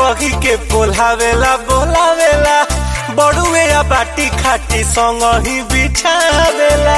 कही के बोलावेला बोलावेला बड़ुए या बाटी खाटी संग ही बिछावेला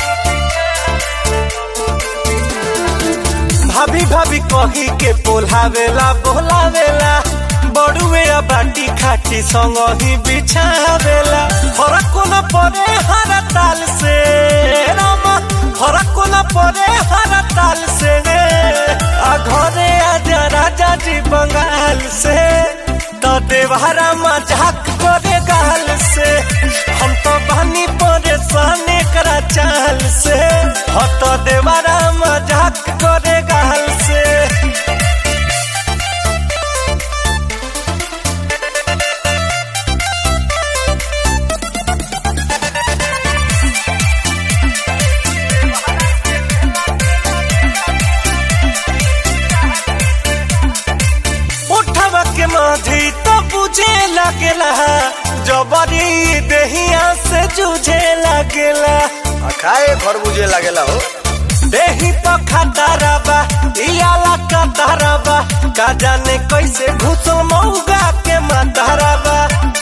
भाभी भाभी कही के बोलावेला बोलावेला बड़ुए या बाटी खाटी संग ही बिछावेला फरक कोना परे हर ताल से रामा फरक कोना परे हर ताल से आ घरे आजा राजा जी बंगाल से तो देवहरा मजाक करे गाल से हम तो बनी परेशान करा चाल से हो तो देवहरा मजाक करे गाल से उठवा के माधी तो बुझे लगेला जबरी देहिया से जूझे लगेला आ खाए घर बुझे लागेला हो देही तो खतरबा दियाला कतरबा का जाने कैसे घुसो मौगा के मतरबा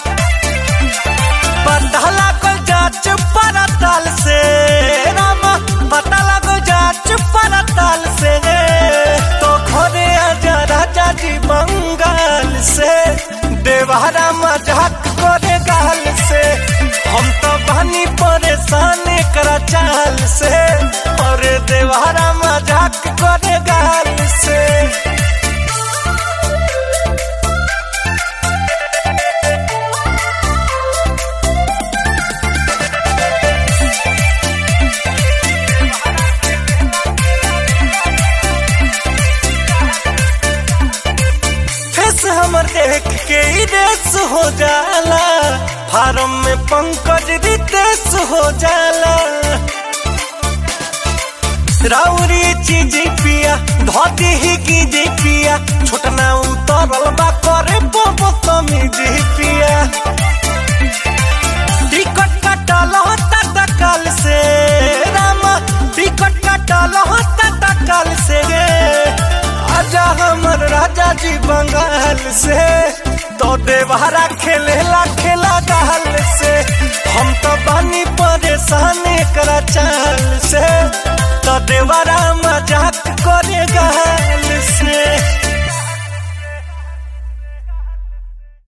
पता लागल जाच परताल से रामा पता लागल जाच परताल से तो घरे आजा राजा जी बंगाल से देवहरा मजाक करे गाल से हम तो बनी परेशान करा चाल से और देवहरा मजाक करे गाल से फेस हमर देख के ही रेस हो जाला फार्म में पंकज रितेश हो जाला राउरी चीज पिया धोती ही की जी पिया छोटना उतरल बा करे बोबो तमी जी पिया टिकट कटल होता तकल से रामा टिकट कटल होता तकल से आजा हमर राजा जी बंगाल से तो देवहरा खेलेला खेला गाल से हम तो बनी परेशान करा चाल से तो देवरा